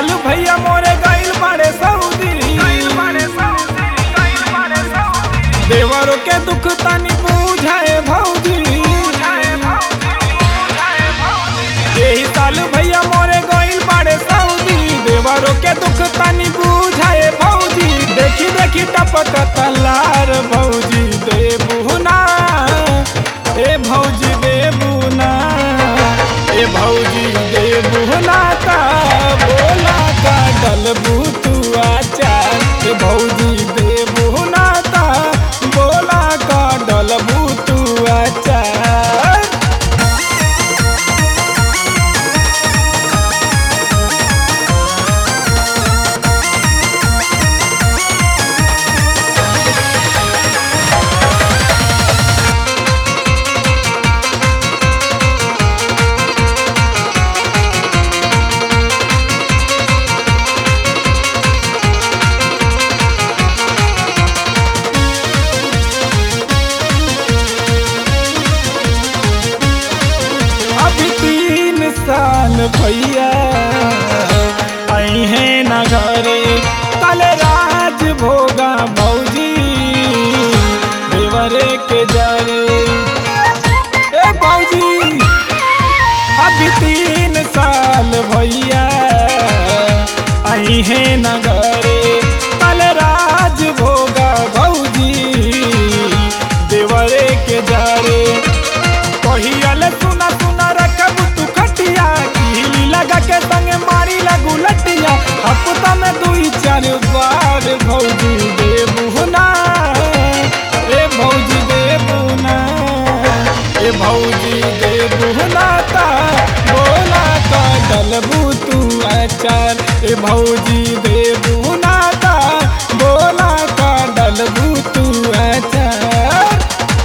साल भैया मोरे गइल बाड़े सऊदी देवरों के दुख तनी बुझाए भौजी यही साल भैया मोरे गइल बाड़े सऊदी देवरों के दुख तनी बुझाए भौजी देखी देखी टपक तलार भौजी देबुना ए भौजी देबुना ए भौजी देबुना का बोला का डलबू तू आचार ए भौजी देबुना का बोला का डलबू तू आचार अभी तीन साल भैया आई है न घरे कल राज भोगा भौजी देवरे के जरे ए भौजी अभी तीन साल भैया आई है न घरे कल राज भोगा भौजी देवरे के जरे कहियल सुना सुना रखब तू खटिया कीली लगा के संग मारी लगू लटिया हफ्ता में दुई चार बार भौजी देबुना ए भौजी देबुना ए भौजी देबुना ता बोला का डलबू तू अचार ए भौजी देबुना ता बोला का डलबू तू अचार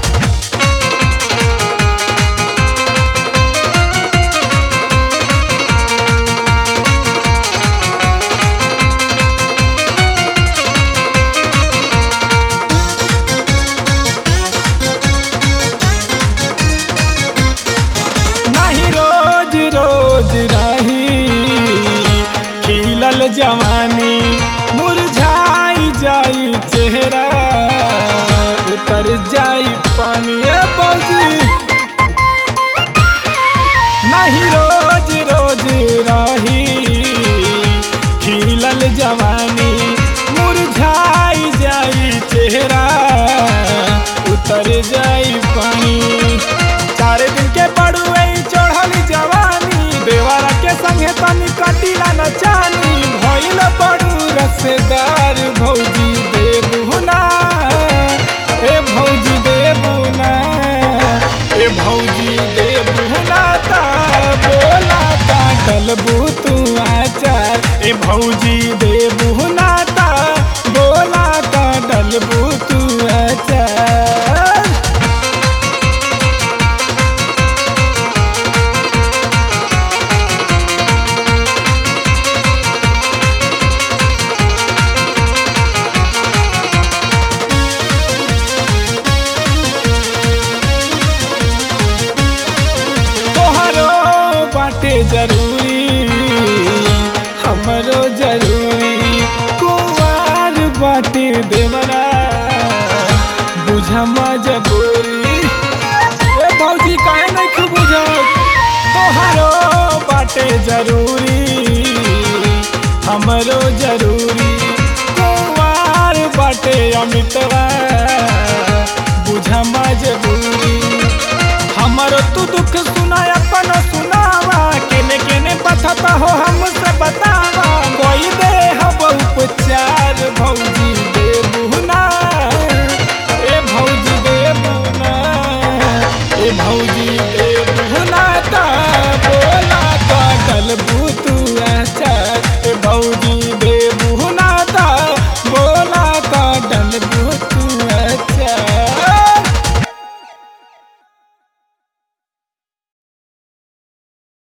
नहीं रोज रोज रही खिलल जवानी मुरझाई जाई चेहरा उतर जाई पानी ए बौजी नहीं रोज रोज रही खिलल जवानी मुरझाई जाई चेहरा उतर जाई पानी चार दिन के पड़ुए चढ़ल जवानी देवारा के संगे तनी कटिला न चानी भइल पड़ू रसदार भौजी देबुना ए भौजी देबुना ए भौजी देबुना ता बोला ता डलबू तू आचार ए भौजी देबुना ता बोला ता डलबू तू आचार तोहरो बाटे जरूरी हमरो जरूरी कुवार बाटे देवरा बुझा मजबूरी ए भौजी काहे नहीं खूब बुझत तोहरो बाटे जरूरी हमरो जरूरी कुवार बाटे अमितवा बुझा मजबूरी हमरो तू दुख सुनाया